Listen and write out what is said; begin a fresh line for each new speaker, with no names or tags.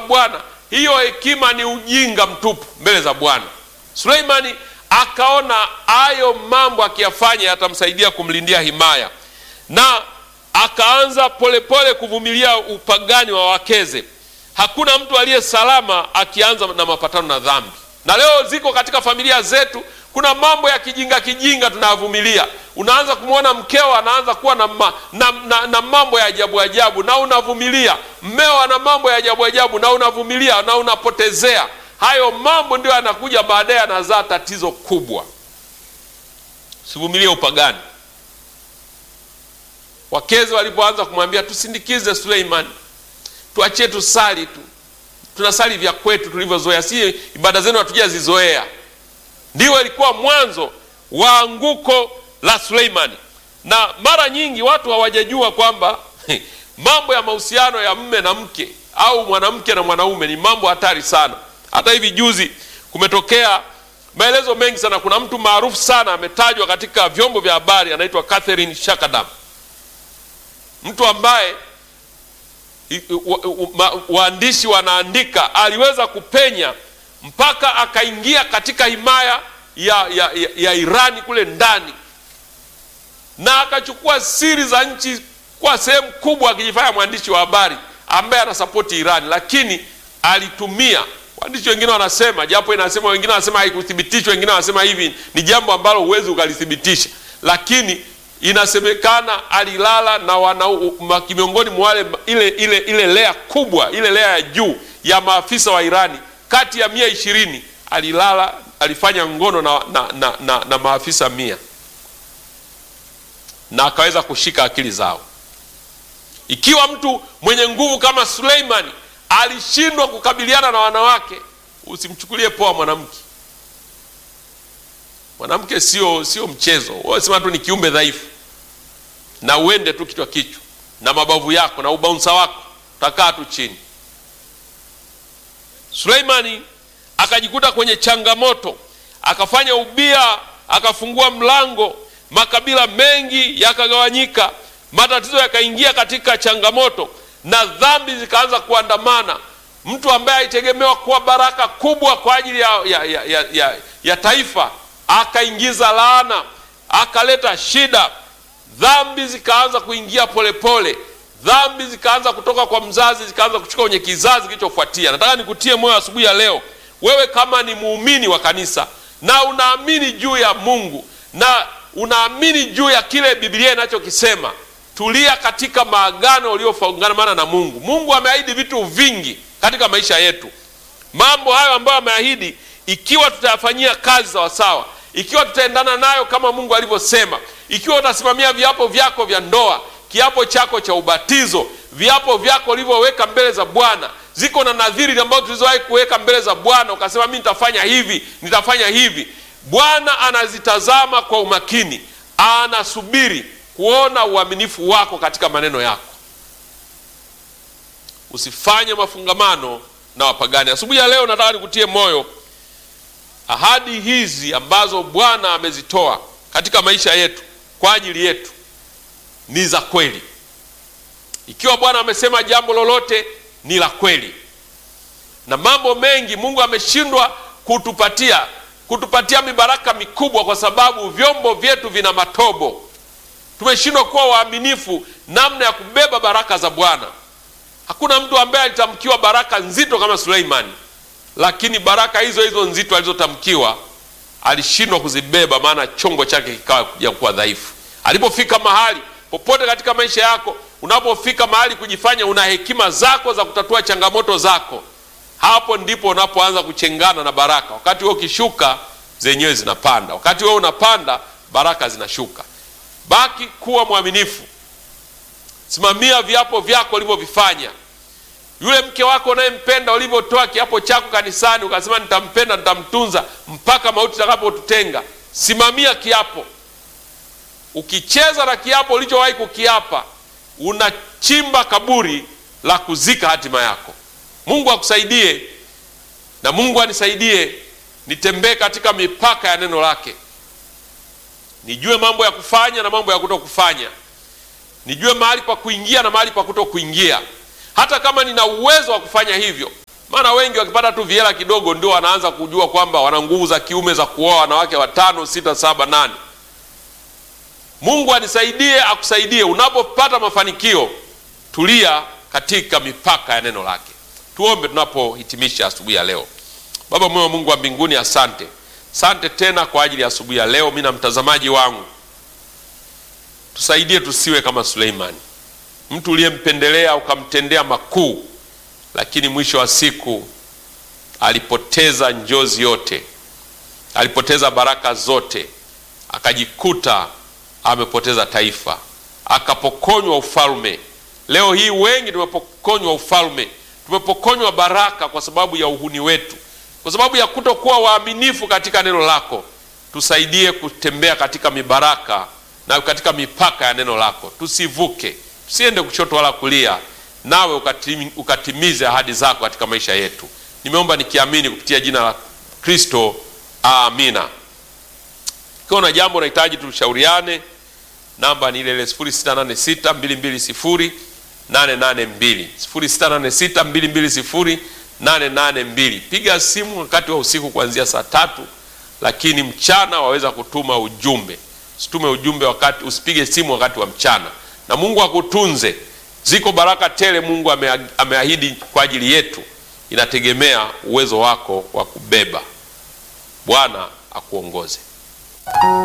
Bwana, hiyo hekima ni ujinga mtupu mbele za Bwana. Suleimani akaona hayo mambo akiyafanya yatamsaidia kumlindia himaya, na akaanza polepole kuvumilia upagani wa wakeze. Hakuna mtu aliye salama akianza na mapatano na dhambi, na leo ziko katika familia zetu. Kuna mambo ya kijinga kijinga tunayavumilia. Unaanza kumwona mkeo anaanza kuwa na, ma, na, na, na mambo ya ajabu ajabu, na unavumilia. Mmeo ana mambo ya ajabu ajabu, na unavumilia na unapotezea. Hayo mambo ndio yanakuja baadaye, yanazaa tatizo kubwa. Sivumilie upagani. Wakezi walipoanza kumwambia tusindikize Suleimani, tuachie tusali tu, tunasali vya kwetu tulivyozoea, si ibada zenu hatujazizoea. Ndiyo ilikuwa mwanzo wa anguko la Suleimani, na mara nyingi watu hawajajua kwamba mambo ya mahusiano ya mme na mke au mwanamke na mwanaume ni mambo hatari sana. Hata hivi juzi kumetokea maelezo mengi sana. Kuna mtu maarufu sana ametajwa katika vyombo vya habari, anaitwa Catherine Shakadam, mtu ambaye waandishi wanaandika aliweza kupenya mpaka akaingia katika himaya ya, ya, ya, ya Irani kule ndani na akachukua siri za nchi kwa sehemu kubwa, akijifanya mwandishi wa habari ambaye anasapoti Irani, lakini alitumia waandishi wengine wanasema, japo inasema, wengine wanasema haikuthibitishwa, wengine wanasema hivi ni jambo ambalo huwezi ukalithibitisha, lakini inasemekana alilala na wana miongoni mwa wale ile ile ile lea kubwa ile lea ya juu ya maafisa wa Irani kati ya mia ishirini alilala alifanya ngono na, na, na, na, na maafisa mia na akaweza kushika akili zao. Ikiwa mtu mwenye nguvu kama Suleimani alishindwa kukabiliana na wanawake, usimchukulie poa mwanamke. Mwanamke sio sio mchezo. Wewe sema tu ni kiumbe dhaifu, na uende tu kichwa kichwa na mabavu yako na ubaunsa wako, utakaa tu chini. Suleimani akajikuta kwenye changamoto, akafanya ubia, akafungua mlango, makabila mengi yakagawanyika, matatizo yakaingia katika changamoto na dhambi zikaanza kuandamana. Mtu ambaye alitegemewa kuwa baraka kubwa kwa ajili ya, ya, ya, ya, ya, ya taifa akaingiza laana, akaleta shida. Dhambi zikaanza kuingia polepole pole. Dhambi zikaanza kutoka kwa mzazi zikaanza kuchukua kwenye kizazi kilichofuatia. Nataka nikutie moyo asubuhi ya leo, wewe kama ni muumini wa kanisa na unaamini juu ya Mungu na unaamini juu ya kile Biblia inachokisema, tulia katika maagano uliofungamana na Mungu. Mungu ameahidi vitu vingi katika maisha yetu. Mambo hayo ambayo ameahidi, ikiwa tutayafanyia kazi sawasawa, ikiwa tutaendana nayo kama Mungu alivyosema, ikiwa utasimamia viapo vyako vya ndoa, kiapo chako cha ubatizo, viapo vyako ulivyoweka mbele za Bwana, ziko na nadhiri ambazo tulizowahi kuweka mbele za Bwana, ukasema mimi nitafanya hivi, nitafanya hivi. Bwana anazitazama kwa umakini, anasubiri kuona uaminifu wako katika maneno yako. Usifanye mafungamano na wapagani. Asubuhi ya leo nataka nikutie moyo, ahadi hizi ambazo Bwana amezitoa katika maisha yetu kwa ajili yetu ni za kweli. Ikiwa Bwana amesema jambo lolote ni la kweli, na mambo mengi Mungu ameshindwa kutupatia kutupatia mibaraka mikubwa, kwa sababu vyombo vyetu vina matobo. Tumeshindwa kuwa waaminifu namna ya kubeba baraka za Bwana. Hakuna mtu ambaye alitamkiwa baraka nzito kama Suleimani, lakini baraka hizo hizo nzito alizotamkiwa alishindwa kuzibeba, maana chombo chake kikawa kuja kuwa dhaifu. Alipofika mahali popote katika maisha yako, unapofika mahali kujifanya una hekima zako za kutatua changamoto zako, hapo ndipo unapoanza kuchengana na baraka. Wakati wewe ukishuka, zenyewe zinapanda. Wakati wewe unapanda, baraka zinashuka. Baki kuwa mwaminifu, simamia viapo vyako ulivyovifanya. Yule mke wako unayempenda, ulivyotoa kiapo chako kanisani, ukasema nitampenda, nitamtunza mpaka mauti itakapotutenga, simamia kiapo. Ukicheza na kiapo ulichowahi kukiapa, unachimba kaburi la kuzika hatima yako. Mungu akusaidie na Mungu anisaidie, nitembee katika mipaka ya neno lake, nijue mambo ya kufanya na mambo ya kuto kufanya, nijue mahali pa kuingia na mahali pa kuto kuingia. Hata kama nina uwezo wa kufanya hivyo, maana wengi wakipata tu vihela kidogo ndio wanaanza kujua kwamba wana nguvu za kiume za kuoa wanawake watano, sita, saba, nane. Mungu anisaidie, akusaidie. Unapopata mafanikio, tulia katika mipaka ya neno lake. Tuombe tunapohitimisha asubuhi ya leo. Baba mwema, Mungu wa mbinguni, asante, asante tena kwa ajili ya asubuhi ya leo. Mimi na mtazamaji wangu, tusaidie tusiwe kama Suleimani, mtu uliyempendelea ukamtendea makuu, lakini mwisho wa siku alipoteza njozi yote, alipoteza baraka zote, akajikuta amepoteza taifa, akapokonywa ufalme. Leo hii wengi tumepokonywa ufalme, tumepokonywa baraka kwa sababu ya uhuni wetu, kwa sababu ya kutokuwa waaminifu katika neno lako. Tusaidie kutembea katika mibaraka na katika mipaka ya neno lako, tusivuke, tusiende kushoto wala kulia, nawe ukatimi, ukatimize ahadi zako katika maisha yetu. Nimeomba nikiamini kupitia jina la Kristo, amina. Ikiwa na jambo unahitaji tushauriane, namba ni ile ile 0686 220 882 0686 220 882. Piga simu wakati wa usiku kuanzia saa tatu, lakini mchana waweza kutuma ujumbe. Usitume ujumbe wakati, usipige simu wakati wa mchana. Na Mungu akutunze. Ziko baraka tele Mungu ame, ameahidi kwa ajili yetu, inategemea uwezo wako wa kubeba. Bwana akuongoze.